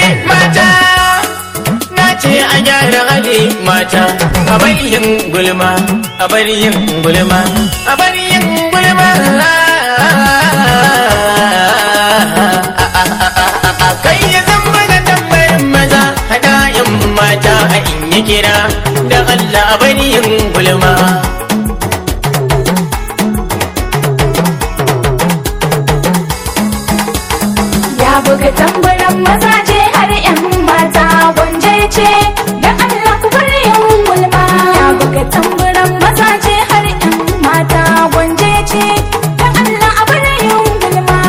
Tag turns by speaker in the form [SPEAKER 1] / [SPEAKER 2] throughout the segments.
[SPEAKER 1] mata na ce a gyara hali mata a bari yin gulma a bari yin gulma a bari yin gulma kai ya zama da tambayin maza hada yin mata a in yi kira da Allah a bari yin gulma
[SPEAKER 2] Ya buga tambaran mazaje har 'yan mata gwanje ce da Allah ku bar yin gulma. Ya buga tambaran mazaje har 'yan mata gwanje ce da Allah a bar yin gulma.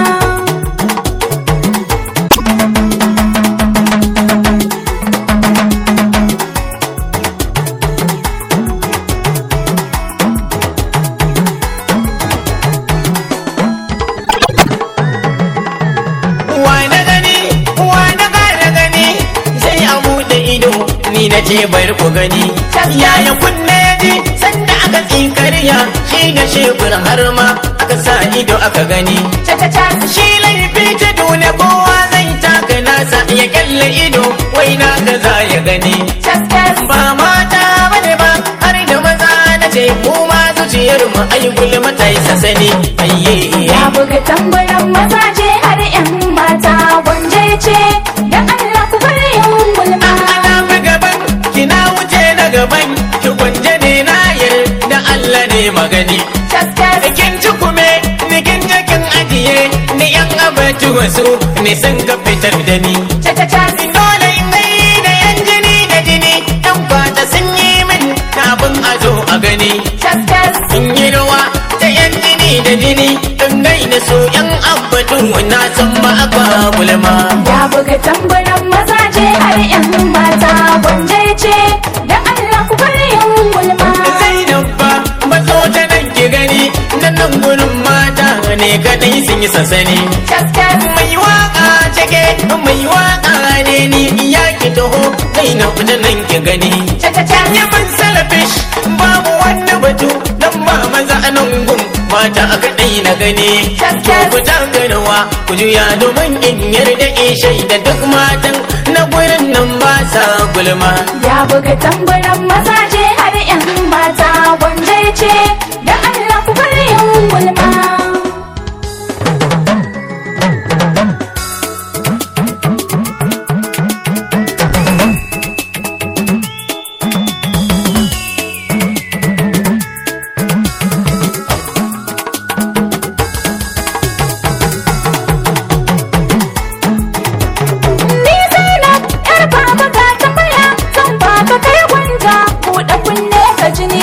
[SPEAKER 1] wa na gani wa na kara gani sai a buɗe ido ni na ce bari ku gani yaya kunne ya ji sanda aka tsinkariya shi da shebur har ma aka sa ido aka gani
[SPEAKER 2] Cha-cha-cha
[SPEAKER 1] shi laifi ta dole kowa zai taka nasa ya kyalle ido wai na ga za ya gani
[SPEAKER 2] cas-cas
[SPEAKER 1] ba mata bane ba har da maza na ce mu ma zuciyar mu ai gulma ta yi sasani ayye
[SPEAKER 2] Ya buga tambaran mazaje har 'yan mata gwanje ce da Allah ku bar yin gulma.
[SPEAKER 1] ana fi gaban kina wuce na gaban ki gwanje ne na da Allah ne magani
[SPEAKER 2] Cas-cas
[SPEAKER 1] kin ci kume ni kin je kin ajiye ni yan abaci wasu ne sun ka fitar da ni
[SPEAKER 2] cha-cha-cha
[SPEAKER 1] dole in dai da yan jini da jini yan kwata sun yi min kafin a zo a gani
[SPEAKER 2] cas-cas
[SPEAKER 1] in yi rawa ta yan jini da jini in gaina so yan abbatun na san ba a gulma
[SPEAKER 2] Ya buga tambaran mazaje har 'yan mata gwanje ce da Allah ku bar yin gulma.
[SPEAKER 1] Zainab ba mazo ta nan ki gani nan nan gurin mata ne kadai sun yi sansani
[SPEAKER 2] Cas-cas
[SPEAKER 1] mai waka cike mai waka ne ni ya ki taho Zainab ta nan ki gani
[SPEAKER 2] cha-cha-cha
[SPEAKER 1] Yaman salafish babu wani batu dan ba maza a nan gun mata a kadai na gani
[SPEAKER 2] Gaskiya.
[SPEAKER 1] ku tagarwa ku juya domin in yarda in shaida duk matan na gurin nan ba sa gulma
[SPEAKER 2] Ya buga tambaran mazaje har 'yan mata gwanje ce da Allah ku bar yin gulma. Ni Zainab yar baba ga tambaya zan baka kai gwanja buɗe kunne ka jini.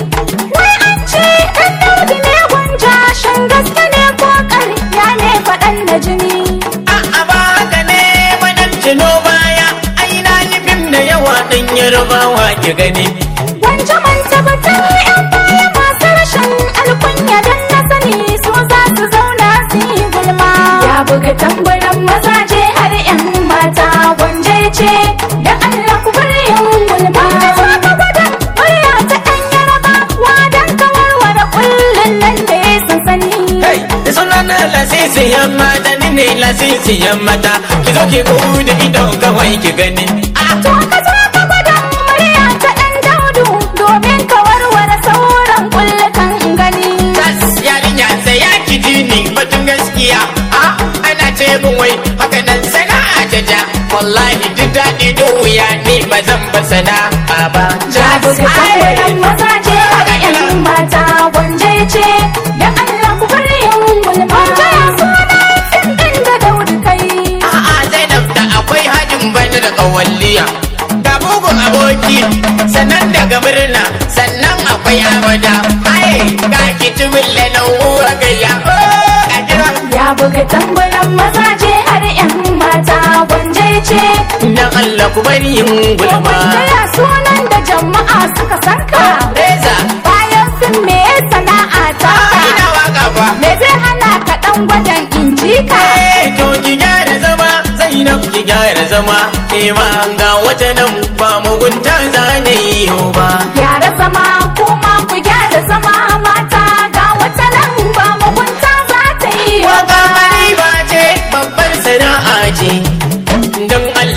[SPEAKER 2] Wai an ce ɗan daudi ne gwanja shan gaske ne ko ƙarya ne faɗan da jini.
[SPEAKER 1] A'a ba haka ne madan tuno baya ai na yi fim da yawa ɗan yarbawa ki gani
[SPEAKER 2] Gwanja man tabbatar yan baya masu rashin alkunya don na sani su za su zauna su yi gulma. Ya buga tambaran mazaje har 'yan mata gwanje ce da Allah ku bar yin gulma. Za ka gwada murya ta ɗan yaraba wadan ka warware kullum nan da ya sansani.
[SPEAKER 1] Hey, da suna na lasisiyan mata ni ne lasisiyan mata ki zo ki da ido kawai ki gani
[SPEAKER 2] To ka zo ka gwada murya ta ɗan daudu domin ka warware sauran kullukan gani.
[SPEAKER 1] Tas yarinya sai ya ki ji ni batun gaskiya a ana ce min wai haka nan sana'a ta ja wallahi duk daɗi da wuya ni ba zan ba sana'a ba
[SPEAKER 2] Ya buga tambaran mazaje har 'yan mata gwanje ce da Allah ku bar yin gulma. Jaya suna fim ɗin da daudu kai.
[SPEAKER 1] A'a Zainab da akwai hajin bani da kawalliya ga bugun aboki sannan daga murna sannan akwai abada ai ga ki tumin lalau gayya a jira
[SPEAKER 2] Ya buga tambaran mazaje har 'yan mata gwanje ce.
[SPEAKER 1] dan Allah ku bari yin gulma
[SPEAKER 2] Jaya sunan da jama'a suka san ka.
[SPEAKER 1] Reza
[SPEAKER 2] Bayan sun me sana'a ta
[SPEAKER 1] a
[SPEAKER 2] ka.
[SPEAKER 1] ina waka fa
[SPEAKER 2] Me zai hana ka ɗan gwadan in ji ka?
[SPEAKER 1] Eh, to ki gyara zama Zainab ki gyara zama ke ma ga wata nan ba mugunta za na yi ba
[SPEAKER 2] Gyara zama kuma ku gyara zama mata ga wata nan ba mugunta za ta yi
[SPEAKER 1] Waka mari ba ce babbar sana'a ce don Allah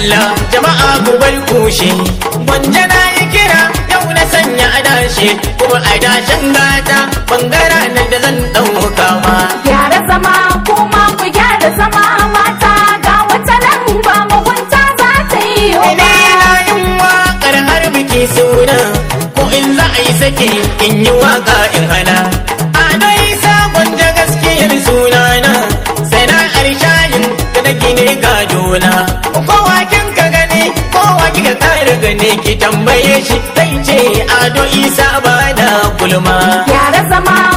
[SPEAKER 1] Allah jama'a ku bar kushe gwanja na yi kira yau na sanya adashe kuma adashen gata bangara na da zan ɗauka ma
[SPEAKER 2] gyara zama kuma ku gyara zama mata ga wata nan ba mugunta za ta yi
[SPEAKER 1] Ni na yin waƙar har biki suna ko in za a yi saki in yi waƙa in hana. A dai sabon da gaskiyar sunana sana'ar shayin da na gine gadona. Kowa kin ka gani kowa kika kare gani ki tambaye shi zai ce ado isa ba da gulma.
[SPEAKER 2] gyara zama